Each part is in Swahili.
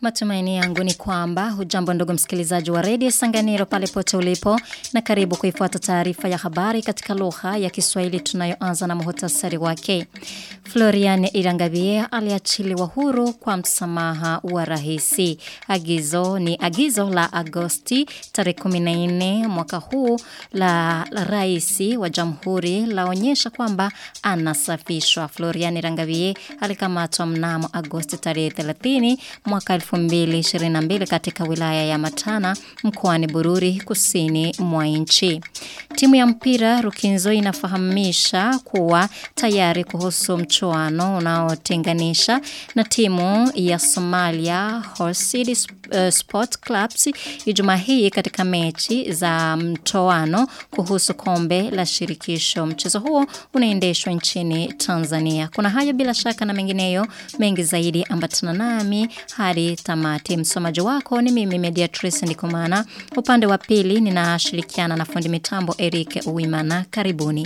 Matumaini yangu ni kwamba hujambo ndugu msikilizaji wa redio Sanganiro pale pote ulipo na karibu kuifuata taarifa ya habari katika lugha ya Kiswahili tunayoanza na muhtasari wake. Florian Irangabie aliachiliwa huru kwa msamaha wa rahisi. Agizo ni agizo la Agosti tarehe 14 mwaka huu la, la raisi wa jamhuri laonyesha kwamba anasafishwa. Florian Irangabie alikamatwa mnamo Agosti tarehe 30 mwaka 2022 katika wilaya ya Matana mkoani Bururi kusini mwa nchi. Timu ya mpira Rukinzo inafahamisha kuwa tayari kuhusu mchuano unaotenganisha na timu ya Somalia Horse City uh, Sport Clubs Ijumaa hii katika mechi za mtoano kuhusu kombe la shirikisho. Mchezo huo unaendeshwa nchini Tanzania. Kuna haya bila shaka na mengineyo mengi zaidi ambatana nami hadi tamati. Msomaji wako ni mimi Mediatrice Ndikumana. Upande wa pili ninashirikiana na fundi mitambo Eric Uwimana. Karibuni.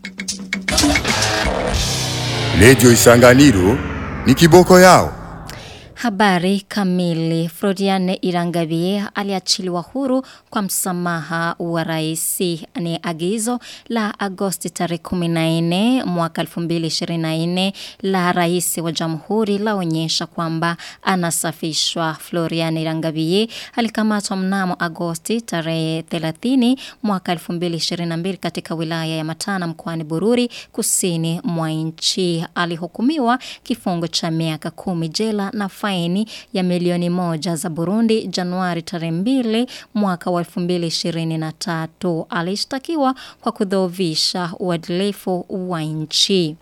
Radio Isanganiro ni kiboko yao. Habari kamili. Frodiane Irangabie aliachiliwa huru kwa msamaha wa raisi. Ni agizo la Agosti tarehe 14 mwaka 2024 la raisi wa jamhuri laonyesha kwamba anasafishwa. Floriane Irangabie alikamatwa mnamo Agosti tarehe 30 mwaka 2022 katika wilaya ya Matana mkoani Bururi kusini mwa nchi. Alihukumiwa kifungo cha miaka kumi jela na faini ya milioni moja za Burundi Januari tarehe mbili mwaka wa 2023. Alishtakiwa kwa kudhoofisha uadilifu wa nchi.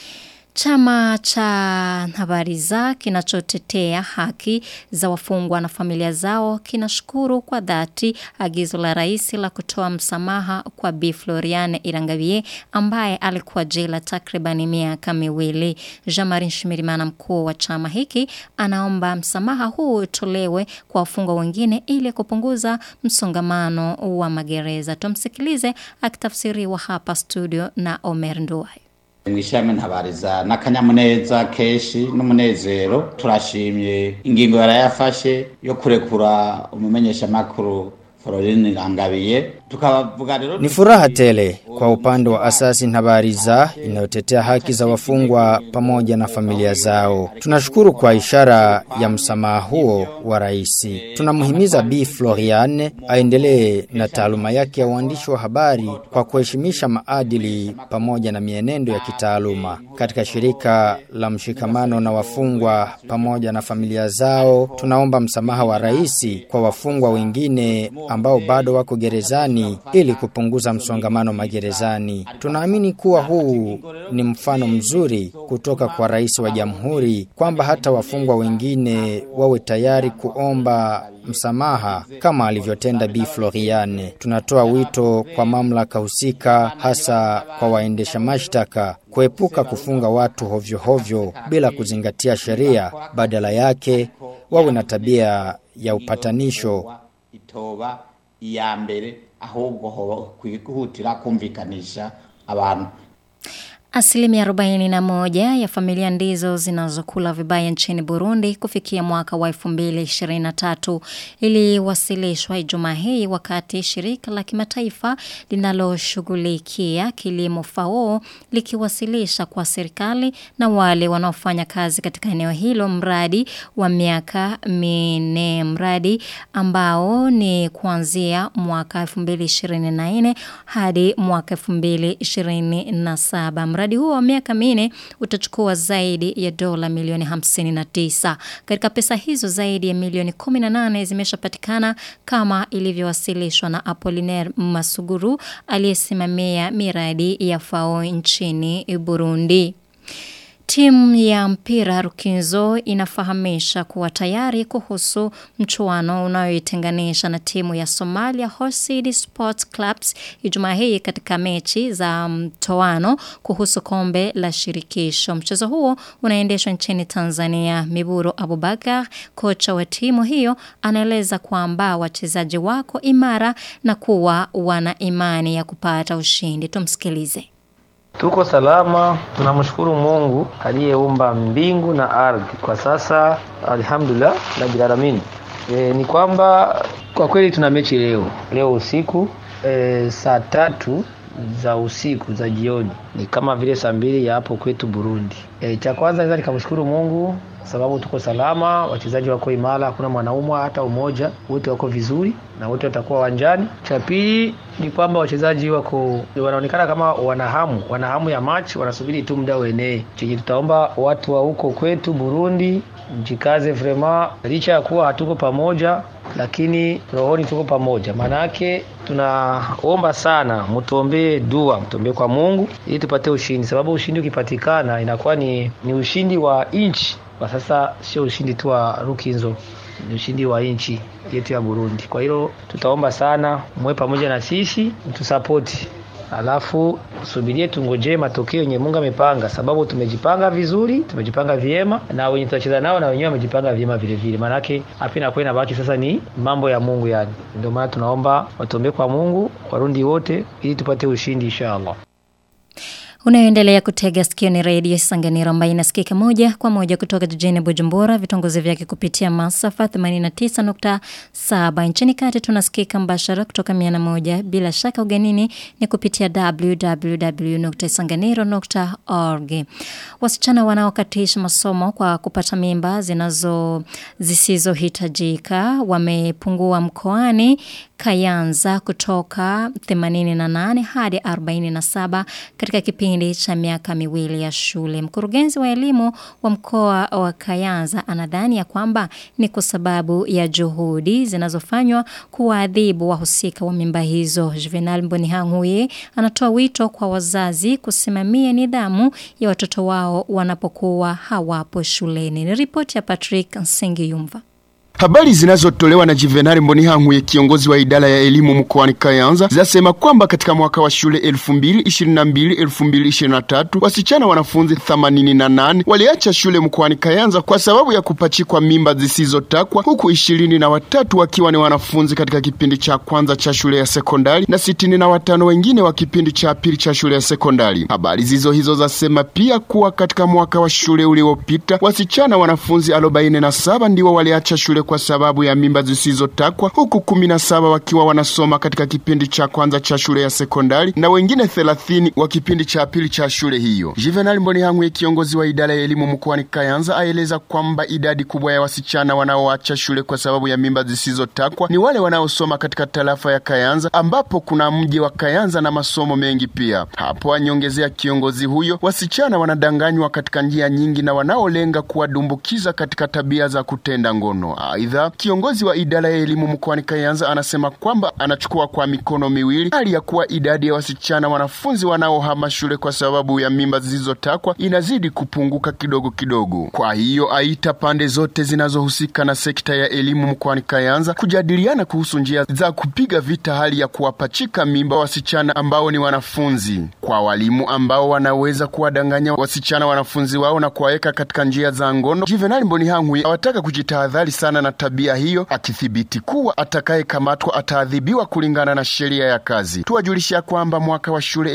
Chama cha habari za kinachotetea haki za wafungwa na familia zao kinashukuru kwa dhati agizo la rais la kutoa msamaha kwa Bi Floriane Irangavie ambaye alikuwa jela takriban miaka miwili. Jean-Marie Shimirimana mkuu wa chama hiki anaomba msamaha huu utolewe kwa wafungwa wengine ili kupunguza msongamano wa magereza. Tumsikilize akitafsiriwa hapa studio na Omer Nduwai. mwishame ntabariza n'akanyamuneza kenshi n'umunezero turashimye ingingo yarayafashe yo kurekura umumenyeshamakuru Florine Rangabiye tukavuga rero Ni furaha tele kwa upande wa asasi Ntabariza inayotetea haki za wafungwa pamoja na familia zao. Tunashukuru kwa ishara ya msamaha huo wa rais. Tunamhimiza Bi Floriane aendelee na taaluma yake ya uandishi wa habari kwa kuheshimisha maadili pamoja na mienendo ya kitaaluma. Katika shirika la mshikamano na wafungwa pamoja na familia zao, tunaomba msamaha wa rais kwa wafungwa wengine ambao bado wako gerezani ili kupunguza msongamano magerezani. Tunaamini kuwa huu ni mfano mzuri kutoka kwa rais wa jamhuri kwamba hata wafungwa wengine wawe tayari kuomba msamaha kama alivyotenda Bi Floriane. Tunatoa wito kwa mamlaka husika hasa kwa waendesha mashtaka kuepuka kufunga watu hovyo hovyo bila kuzingatia sheria, badala yake wawe na tabia ya upatanisho itoba iya mbere ahubwo hoba kwihutira kumvikanisha abantu Asilimia 41 ya familia ndizo zinazokula vibaya nchini Burundi kufikia mwaka wa 2023 iliwasilishwa Ijumaa hii wakati shirika la kimataifa linaloshughulikia kilimo FAO likiwasilisha kwa serikali na wale wanaofanya kazi katika eneo hilo mradi wa miaka minne mradi ambao ni kuanzia mwaka 2024 hadi mwaka 2027 mradi huo wa miaka minne utachukua zaidi ya dola milioni 59. Katika pesa hizo zaidi ya milioni 18 zimeshapatikana kama ilivyowasilishwa na Apollinaire Masuguru aliyesimamia miradi ya FAO nchini Burundi. Timu ya mpira Rukinzo inafahamisha kuwa tayari kuhusu mchuano unayoitenganisha na timu ya Somalia Horse City Sports Clubs Ijumaa hii katika mechi za mtoano kuhusu kombe la shirikisho. Mchezo huo unaendeshwa nchini Tanzania. Miburu Abubakar, kocha wa timu hiyo, anaeleza kwamba wachezaji wako imara na kuwa wana imani ya kupata ushindi. Tumsikilize. Tuko salama, tunamshukuru Mungu aliyeumba mbingu na ardhi. Kwa sasa alhamdulillah rabbil alamin. E, ni kwamba kwa kweli tuna mechi leo leo usiku e, saa tatu za usiku za jioni, ni kama vile saa mbili ya hapo kwetu Burundi. E, cha kwanza naweza nikamshukuru Mungu sababu tuko salama, wachezaji wako imara, hakuna mwanaumwa hata umoja, wote wako vizuri na wote watakuwa uwanjani. Cha pili ni kwamba wachezaji wako wanaonekana kama wanahamu, wanahamu ya match, wanasubiri tu muda uenee. Chenye tutaomba watu wa huko kwetu Burundi, mjikaze vrema, licha ya kuwa hatuko pamoja lakini rohoni tuko pamoja. Maana yake tunaomba sana, mtuombee dua, mtuombee kwa Mungu ili tupate ushindi, sababu ushindi ukipatikana inakuwa ni, ni ushindi wa nchi kwa sasa, sio ushindi tu wa Rukinzo, ni ushindi wa nchi yetu ya Burundi. Kwa hilo tutaomba sana mwe pamoja na sisi, mtusapoti alafu subirie tungojee matokeo yenye Mungu amepanga, sababu tumejipanga vizuri, tumejipanga vyema, na wenye tutacheza nao na wenyewe wamejipanga vyema vile vile. Maanake hapa inakuwa inabaki sasa ni mambo ya Mungu, yani ndio maana tunaomba watuombee kwa Mungu Warundi wote ili tupate ushindi inshallah. Unayoendelea kutega sikio ni redio Sanganiro ambayo inasikika moja kwa moja kutoka jijini Bujumbura, vitongozi vyake kupitia masafa 89.7. Nchini kati tunasikika mbashara kutoka 101, bila shaka ugenini ni kupitia www.sanganiro.org. Wasichana wanaokatisha masomo kwa kupata mimba zinazo zisizohitajika wamepungua mkoani Kayanza kutoka 88 hadi 47 katika kipindi cha miaka miwili ya shule. Mkurugenzi wa elimu wa mkoa wa Kayanza anadhani ya kwamba ni kwa sababu ya juhudi zinazofanywa kuwaadhibu wahusika wa mimba hizo. Juvenal Mbonihanguye anatoa wito kwa wazazi kusimamia nidhamu ya watoto wao wanapokuwa hawapo shuleni. Ni ripoti ya Patrick Nsengiyumva. Habari zinazotolewa na Juvenal Mbonihankuye kiongozi wa idara ya elimu mkoani Kayanza zinasema kwamba katika mwaka wa shule 2022-2023 wasichana wanafunzi 88 waliacha shule mkoani Kayanza kwa sababu ya kupachikwa mimba zisizotakwa huku ishirini na watatu wakiwa ni wanafunzi katika kipindi cha kwanza cha shule ya sekondari na sitini na watano wengine wa kipindi cha pili cha shule ya sekondari. Habari zizo hizo zasema pia kuwa katika mwaka wa shule uliopita wasichana wanafunzi 47 ndio waliacha shule kwa sababu ya mimba zisizotakwa huku kumi na saba wakiwa wanasoma katika kipindi cha kwanza cha shule ya sekondari na wengine thelathini wa kipindi cha pili cha shule hiyo. Juvenal Mbonihankuye kiongozi wa idara ya elimu mkoani Kayanza aeleza kwamba idadi kubwa ya wasichana wanaoacha shule kwa sababu ya mimba zisizotakwa ni wale wanaosoma katika tarafa ya Kayanza ambapo kuna mji wa Kayanza na masomo mengi pia. Hapo anyongezea kiongozi huyo, wasichana wanadanganywa katika njia nyingi na wanaolenga kuwadumbukiza katika tabia za kutenda ngono. Aidha, kiongozi wa idara ya elimu mkoani Kayanza anasema kwamba anachukua kwa mikono miwili hali ya kuwa idadi ya wasichana wanafunzi wanaohama shule kwa sababu ya mimba zilizotakwa inazidi kupunguka kidogo kidogo. Kwa hiyo aita pande zote zinazohusika na sekta ya elimu mkoani Kayanza kujadiliana kuhusu njia za kupiga vita hali ya kuwapachika mimba wasichana ambao ni wanafunzi, kwa walimu ambao wanaweza kuwadanganya wasichana wanafunzi wao na kuwaweka katika njia za ngono. Juvenal Mbonihankuye awataka kujitahadhari sana na tabia hiyo, akithibiti kuwa atakayekamatwa ataadhibiwa kulingana na sheria ya kazi. Tuwajulisha kwamba mwaka wa shule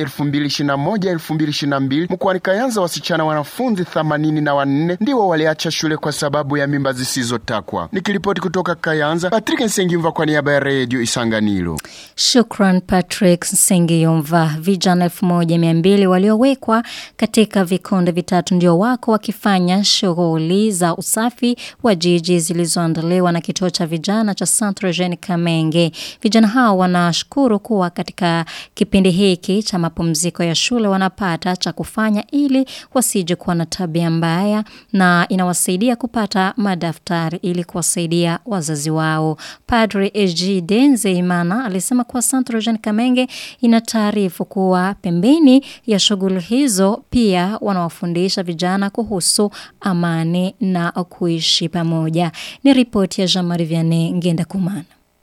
2021-2022 mkoani Kayanza wasichana wanafunzi 84 ndio waliacha shule kwa sababu ya mimba zisizotakwa. Nikiripoti kutoka Kayanza, Patrick Nsengimva kwa niaba ya Radio Isanganiro. Shukran Patrick Sengiyumva. Vijana 1200 waliowekwa katika vikundi vitatu ndio wako wakifanya shughuli za usafi wa jiji zilizoandaliwa na kituo cha vijana cha Centre Jeune Kamenge. Vijana hao wanashukuru kuwa katika kipindi hiki cha mapumziko ya shule wanapata cha kufanya ili wasije kuwa na tabia mbaya na inawasaidia kupata madaftari ili kuwasaidia wazazi wao. Padre Ejide Nzeimana alisema kuwa Centre Jeune Kamenge ina taarifu kuwa pembeni ya shughuli hizo pia wanawafundisha vijana kuhusu amani na kuishi pamoja. Ni ripoti ya Jean-Marie Vianney Ngenda Kumana.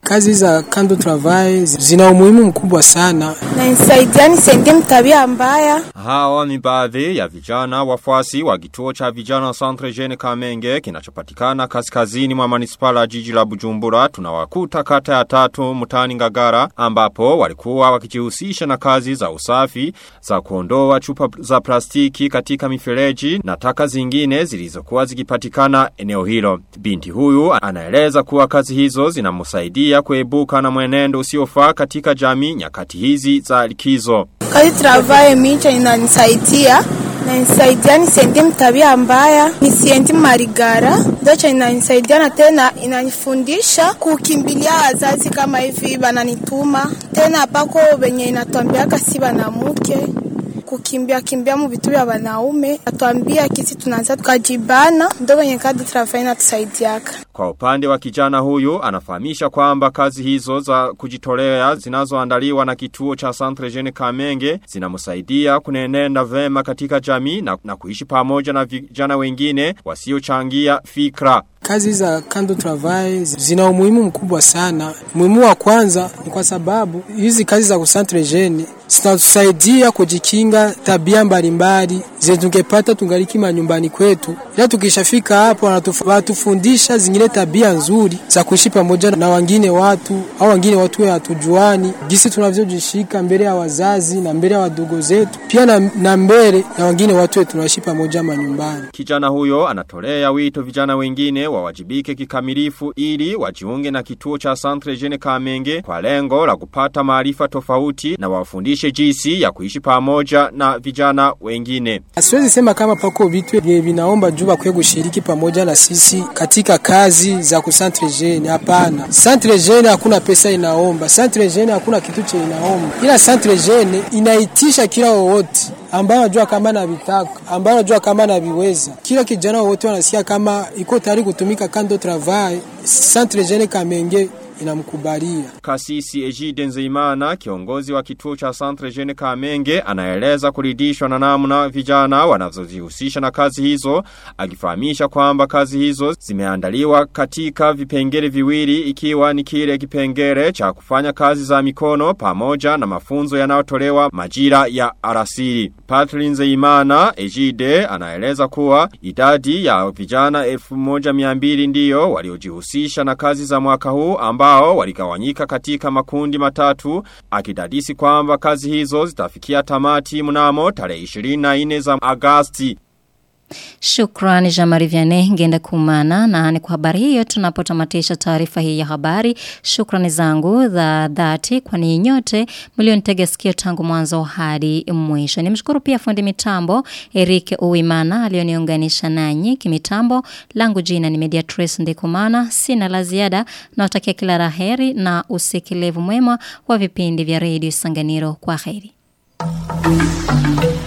Kazi za kando travail zina umuhimu mkubwa sana. Na nisaidia nisaidie mtabia mbaya. Hawa ni baadhi ya vijana wafuasi wa kituo cha vijana Centre Jeune Kamenge kinachopatikana kaskazini mwa manispala ya jiji la Bujumbura. Tunawakuta kata ya tatu mtani Ngagara ambapo walikuwa wakijihusisha na kazi za usafi za kuondoa chupa za plastiki katika mifereji na taka zingine zilizokuwa zikipatikana eneo hilo. Binti huyu anaeleza kuwa kazi hizo zinamsaidia kuebuka na mwenendo usiofaa katika jamii nyakati hizi za likizo. Kazi travaye micha inanisaidia na nisaidia nisiende mtabia mbaya, nisiendi marigara. Ndocha inanisaidia na tena inanifundisha kukimbilia wazazi kama hivi bananituma. Tena pako benye inatuambiaka si banamuke kukimbia kimbia mu vitu vya wanaume, atuambia kisi tunaanza tukajibana, ndo benye kadi travaye inatusaidiaka. Kwa upande wa kijana huyu anafahamisha kwamba kazi hizo za kujitolea zinazoandaliwa na kituo cha Centre Jeune Kamenge zinamsaidia kunenenda vema katika jamii na, na kuishi pamoja na vijana wengine wasiochangia fikra. Kazi za kando travail zina umuhimu mkubwa sana. Umuhimu wa kwanza ni kwa sababu hizi kazi za kusantre jeune zinatusaidia kujikinga tabia mbalimbali zenye tungepata tungaliki manyumbani kwetu, ila tukishafika hapo wanatufundisha zingine tabia nzuri za kuishi pamoja na wengine watu au wengine watu hatujuani, jinsi tunavyojishika mbele ya wazazi na mbele ya wadogo zetu, pia na, na mbele ya wengine watu tunaishi pamoja manyumbani. Kijana huyo anatolea wito vijana wengine wawajibike kikamilifu ili wajiunge na kituo cha Centre Jeune Kamenge kwa lengo la kupata maarifa tofauti na wafundishe jinsi ya kuishi pamoja na vijana wengine. Siwezi sema kama pako vitu vinaomba juu bakwiye kushiriki pamoja na sisi katika kazi za ku Centre Jeune. Hapana, Centre Jeune hakuna pesa inaomba, Centre Jeune hakuna kitu cha inaomba, ila Centre Jeune inaitisha kila wowote ambayo anajua kama na vitaka, ambayo anajua kama na viweza. Kila kijana wote wanasikia kama iko tayari kutumika kando travail, Centre Jeune Kamenge inamkubalia. Kasisi Ejide Nzeimana, kiongozi wa kituo cha Centre Jeune Kamenge, anaeleza kuridhishwa na namna vijana wanazojihusisha na kazi hizo, akifahamisha kwamba kazi hizo zimeandaliwa katika vipengele viwili ikiwa ni kile kipengele cha kufanya kazi za mikono pamoja na mafunzo yanayotolewa majira ya arasiri. Patrick Nzeimana Ejide anaeleza kuwa idadi ya vijana 1200 ndiyo waliojihusisha na kazi za mwaka huu ambao waligawanyika katika makundi matatu akidadisi kwamba kazi hizo zitafikia tamati mnamo tarehe 24 za Agasti. Shukrani Jamari Vianney ngenda kumana na ni kwa habari hiyo tunapotamatisha taarifa hii ya habari. Shukrani zangu za dhati kwa ni nyote mlionitega sikio tangu mwanzo hadi mwisho. Nimshukuru pia fundi mitambo Eric Uwimana alioniunganisha nanyi kimitambo. Langu jina ni Mediatrice Ndikumana. Sina la ziada na watakia kila raheri na usikilivu mwema wa vipindi vya Radio Sanganiro kwa heri.